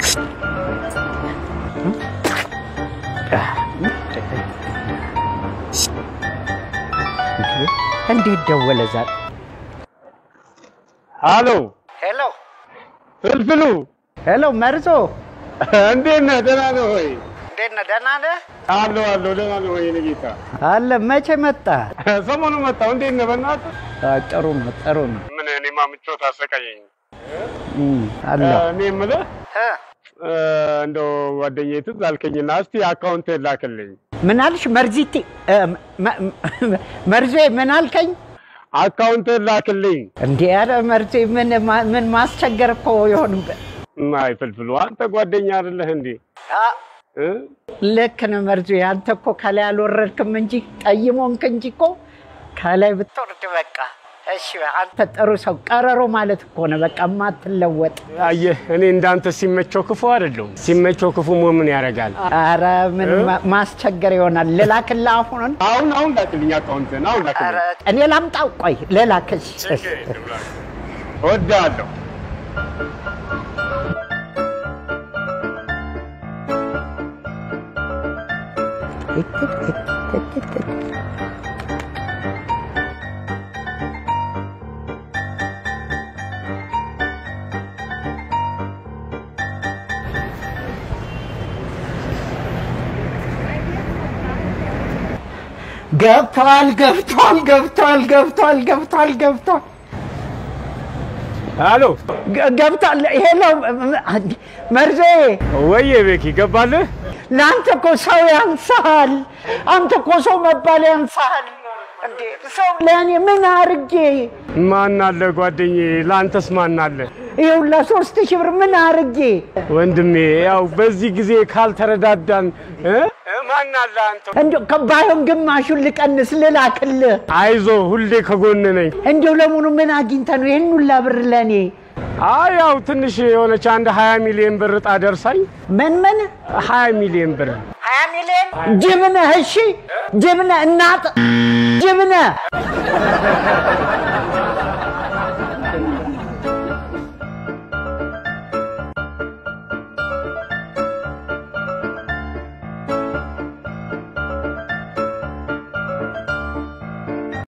እንዴት ደወለ ዛሬ? አሎ ሄሎ ፍልፍሉ፣ ሄሎ፣ መርዞ እንዴት ነህ? ደህና ነህ ወይ? እንዴት ነህ? ደህና ነህ? አለሁ አለሁ፣ ደህና ነህ ወይ? የእኔ ጌታ አለ። መቼ መጣ? ሰሞኑን መጣሁ። እንዴት ነህ? በእናትህ ጥሩ ነው፣ ጥሩ ነው። ምን እኔማ ምቾት አሰቃየኝ። እም፣ አለ እኔ የምልህ እንደው ጓደኛዬ ትዝ አልከኝና እስቲ አካውንት ላክልኝ። ምን አልሽ? መርዚቲ እ፣ መ- መ- መርዞ ምን አልከኝ? አካውንት ላክልኝ። እንዴ ኧረ መርዞ ምን ማ- ምን ማስቸገር እኮ ይሆን አይ ፍልፍሉ፣ አንተ ጓደኛ አይደለህ እንዴ? እ? ልክ ነህ መርዞ። አንተ እኮ ከላይ አልወረድክም እንጂ ጠይሞንክ እንጂ እኮ ከላይ ብትወርድ በቃ እሺ። አንተ ጥሩ ሰው ቀረሮ ማለት እኮ ነው በቃ የማትለወጥ። አየህ፣ እኔ እንዳንተ ሲመቸው ክፉ አይደለሁም። ሲመቸው ክፉ መሆን ምን ያደርጋል? ኧረ ምን ማ- ማስቸገር ይሆናል። ልላክልህ አሁን? አሁን አሁን ላክልኝ አካውንትን፣ አሁን ኧረ ላክልኝ። እኔ ላምጣው። ቆይ ልላክሽ። እወድሃለሁ። ገብቷል ገብቷል ገብቷል ገብቷል ገብቷል ገብቷል አሎ ገ- ገብቷል። ይሄ ነው መርዜ። ወየ ቤኪ ገባልህ? ለአንተ እኮ ሰው ያንሳል። አንተ እኮ ሰው መባል ያንሳል። እንዴ ሰው ለእኔ ምን አርጌ ማን አለ ጓደኛዬ? ለአንተስ ማን አለ? ይኸውላ ሶስት ሺህ ብር ምን አርጌ ወንድሜ ያው በዚህ ጊዜ ካልተረዳዳን እ? ማን አለ አንተ? እንዲ ባይሆን ግማሹን ልቀንስ ልላክልህ። አይዞ ሁሌ ከጎን ነኝ። እንዲሁ ለሙኑ ምን አግኝተ ነው ይህን ሁላ ብር ለእኔ? አይ ያው ትንሽ የሆነች አንድ 20 ሚሊዮን ብር እጣ ደርሳኝ ምን ምን 20 ሚሊዮን ብር ሀያ ሚሊዮን ጅብነህ? እሺ ጅብነህ እናት ጅብነህ